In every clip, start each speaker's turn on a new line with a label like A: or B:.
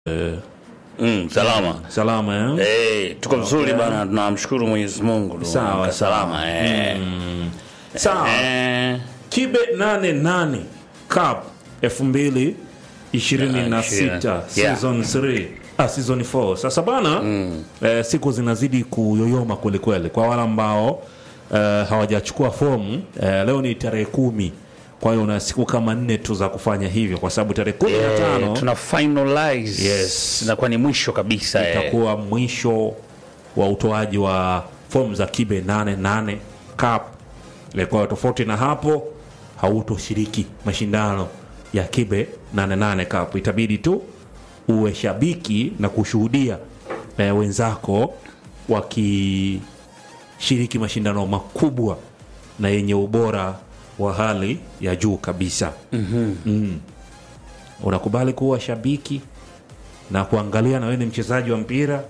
A: Mm, salama.
B: Salama eh?
A: Eh, tuko vizuri bana, tunamshukuru Mwenyezi Mungu. tu.
B: Sawa,
A: Tuko salama eh.
B: Sawa.
A: Eh,
B: Kibe 88 Cup 2026
A: Yeah.
B: season 3 ah, season 4. Sasa bana eh, siku zinazidi kuyoyoma kweli kweli kwa wale ambao eh, hawajachukua fomu eh, leo ni tarehe kumi kwa hiyo una siku kama nne tu za kufanya hivyo kwa sababu tarehe kumi na
A: eh,
B: tano
A: tuna finalize.
B: Yes.
A: Inakuwa ni mwisho kabisa eh.
B: itakuwa mwisho wa utoaji wa fomu za kibe 88 cup Eh, kwa hiyo tofauti na hapo hautoshiriki mashindano ya kibe 88 cup itabidi tu uwe shabiki na kushuhudia eh, wenzako wakishiriki mashindano makubwa na yenye ubora wa hali ya juu kabisa mm. unakubali kuwa shabiki na kuangalia na wewe ni mchezaji wa mpira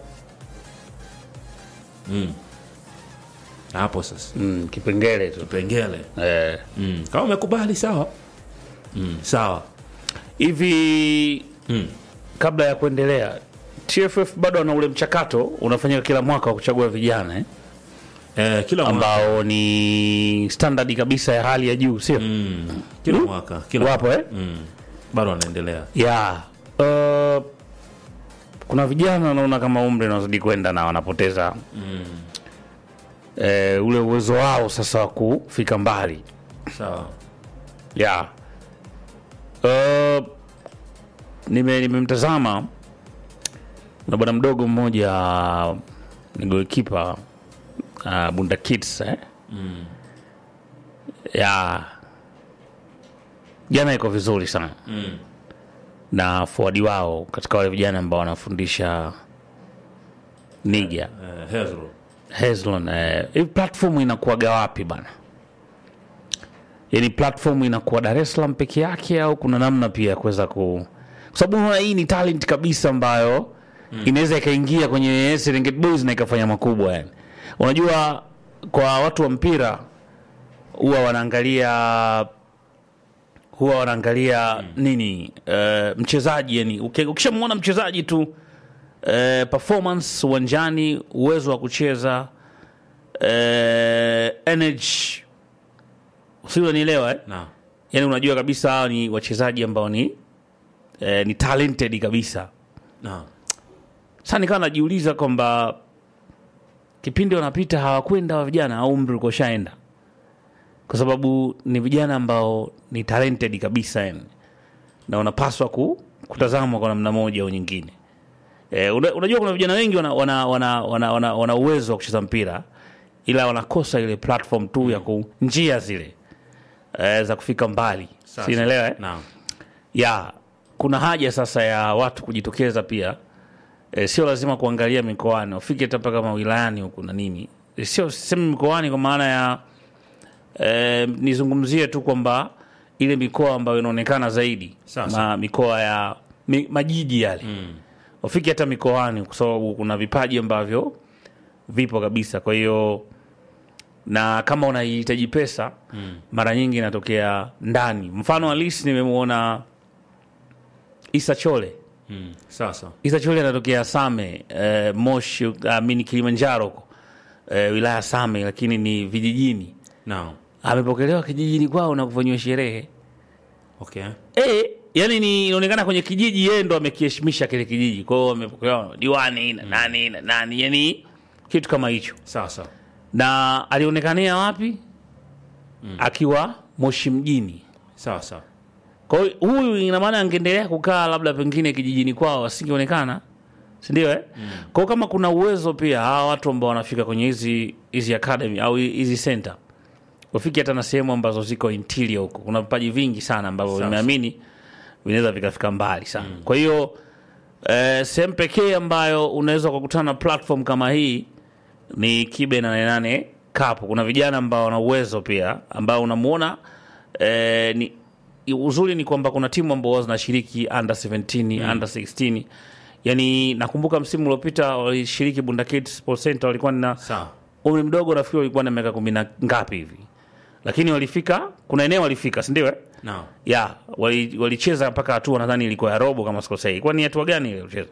B: mm. hapo sasa
A: Mm, kipengele tu.
B: pengele
A: Eh.
B: mm. kama umekubali sawa mm. sawa
A: Hivi
B: mm.
A: kabla ya kuendelea TFF bado ana ule mchakato unafanyika kila mwaka wa kuchagua vijana eh?
B: eh, kila mwaka
A: ambao ni standard kabisa ya hali ya juu sio?
B: mm. kila mwaka kila
A: Wapo eh?
B: mm. bado anaendelea
A: ya uh, kuna vijana naona kama umri unazidi kwenda na wanapoteza mm. eh, ule uwezo wao sasa wa kufika mbali
B: sawa
A: ya uh, nime nimemtazama na bwana mdogo mmoja ni goalkeeper uh, Bunda Kids eh? mm. ya jana iko vizuri sana
B: mm.
A: na forward wao katika wale vijana ambao wanafundisha Niger
B: eh, Hezro
A: Hezlon eh, hii platform inakuwaga wapi bana? Yaani platform inakuwa Dar es Salaam peke yake au kuna namna pia ya kuweza ku kwa sababu unaona hii ni talent kabisa ambayo inaweza ikaingia kwenye Serengeti Boys na ikafanya makubwa yani. Unajua kwa watu wa mpira huwa wanaangalia huwa wanaangalia nini uh, mchezaji yani uki- ukishamwona mchezaji tu eh, performance uwanjani, uwezo wa kucheza eh, energy, si unanielewa eh?
B: na
A: Yani unajua kabisa hawa ni wachezaji ambao ni eh, ni talented kabisa.
B: na
A: Sasa nikawa najiuliza kwamba kipindi wanapita hawakwenda wa vijana au umri ulikuwa ushaenda, kwa sababu ni vijana ambao ni talented kabisa yani, na wanapaswa ku, kutazamwa kwa namna moja au nyingine. Eh, una, unajua kuna vijana wengi wana, wana, wana, wana, wana, wana uwezo wa kucheza mpira ila wanakosa ile platform tu ya ku njia zile eh, za kufika mbali,
B: Sasa.
A: si unaelewa eh?
B: na
A: ya kuna haja sasa ya watu kujitokeza pia e, sio lazima kuangalia mikoani wafike hata mpaka mawilayani huku na nini e, sio sisemi mikoani kwa maana ya e, nizungumzie tu kwamba ile mikoa ambayo inaonekana zaidi
B: Sasa.
A: ma, mikoa ya mi, majiji yale mm. wafike hata mikoani kwa sababu kuna vipaji ambavyo vipo kabisa kwa hiyo na kama unahitaji pesa mm. mara nyingi inatokea ndani mfano halisi nimemwona Isa Chole
B: mm. sasa
A: Isa Chole anatokea Same eh, Moshi uh, mini Kilimanjaro huko eh, wilaya Same, lakini ni vijijini.
B: na
A: Amepokelewa kijijini kwao na kufanyiwa sherehe
B: okay
A: eh, yani ni inaonekana kwenye kijiji yeye ndo amekiheshimisha kile kijiji, kwa hiyo amepokelewa na diwani na nani na nani, yani kitu kama hicho.
B: sasa
A: Na alionekania wapi? Akiwa Moshi mjini.
B: sasa
A: Kwa hiyo huyu ina maana angeendelea kukaa labda pengine kijijini kwao asingeonekana, si ndio eh? Mm. Kwa hiyo kama kuna uwezo pia hawa watu ambao wanafika kwenye hizi hizi academy au hizi center wafike hata na sehemu ambazo ziko interior huko, kuna vipaji vingi sana ambavyo
B: Sasa.
A: nimeamini vinaweza vikafika mbali sana. Kwa hiyo eh, sehemu pekee ambayo unaweza kukutana na platform kama hii ni Kibe 88 Cup. Kuna vijana ambao wana uwezo pia ambao unamuona eh, ni uzuri ni kwamba kuna timu ambao zinashiriki under 17 under 16 yani nakumbuka msimu uliopita walishiriki Bunda Kids Sports Center walikuwa na
B: sawa
A: umri mdogo nafikiri walikuwa na miaka kumi na ngapi hivi lakini walifika kuna eneo walifika si ndio eh?
B: Naam.
A: ya wali- walicheza mpaka hatua nadhani ilikuwa ya robo kama sikosei kwani hatua gani ile walicheza